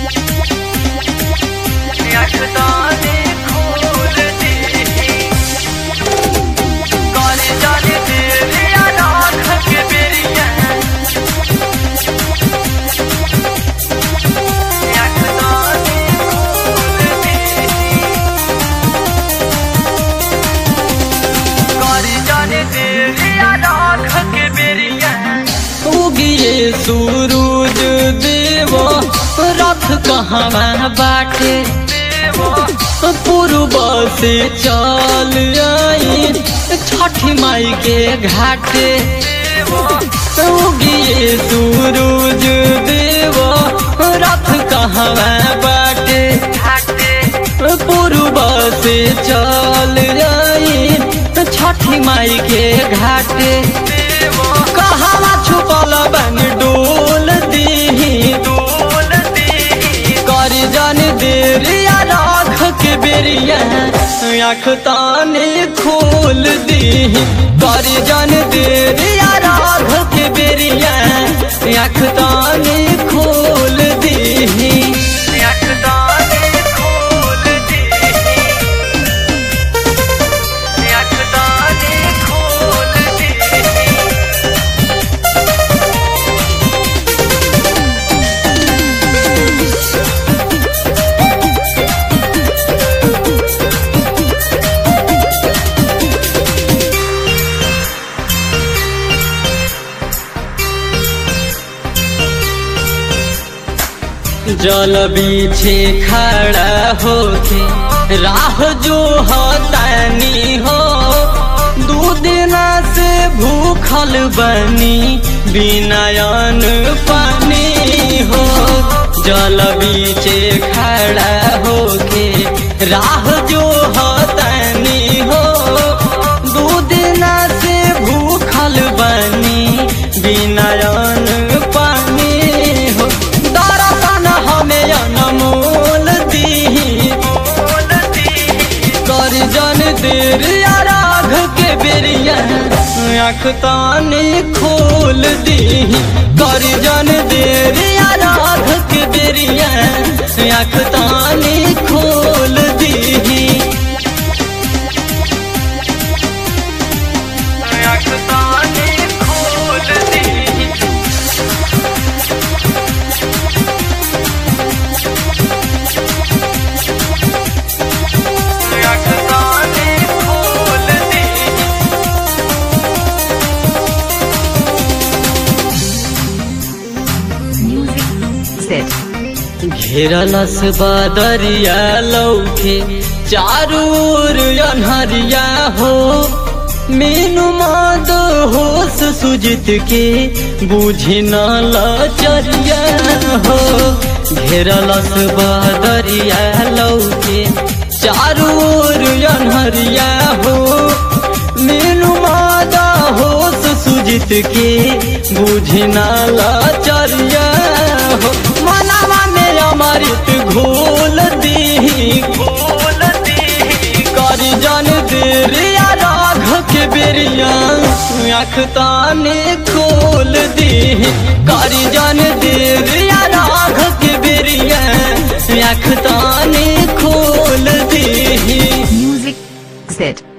यखदाने खोल दी काले जाने तेरे आँख के बेरिया यखदाने खोल दी काले जाने तेरे आँख के बेरिया उगिए सूरज देव रथ कहवा बाटे पूर्व से चल आई छठी माई के घाटे उगिए सूरज देव रथ कहवा बाटे पूर्व से चल आई छठी माई के घाटे कहवा छुपल बन डोल दी डोल दी कर जन देरिया राख के बेरिया आँख ताने खोल दी कर जन देरिया राख के बेरिया आँख ताने खोल दी यखदाने खोल दी यखदाने खोल दी जल बीछे खड़ा होके राह जो हतानी हो दू दिना से भूखल बनी बिनायन पानी हो जल बीचे खड़ा होके राह जो हतानी हो दू दिना से भूखल बनी बिनायन पानी हो दर्शन हमें अनमोल दी खोल दी कर जन देर राघ के बेरिया आँख ताने खोल दी कर जन देर राघ के बेरिया आँख ताने खोल दी यखदाने खोल दी यखदाने खोल दी Sit. घेरलस बदरिया लौके चारू ओर अनहरिया हो मीनू माद होश सुजित के बुझी न लचरिया हो घेरलस बदरिया लौके चारू ओर अनहरिया हो मीनू मादा होश सुजित के बुझी न लचरिया हो मनवा में अमृत घोल दी खोल दी कर जन देरिया राघ के बेरिया आँख ताने खोल दी कर जन देरिया राघ के बेरिया आँख ताने खोल दी Music. Sit.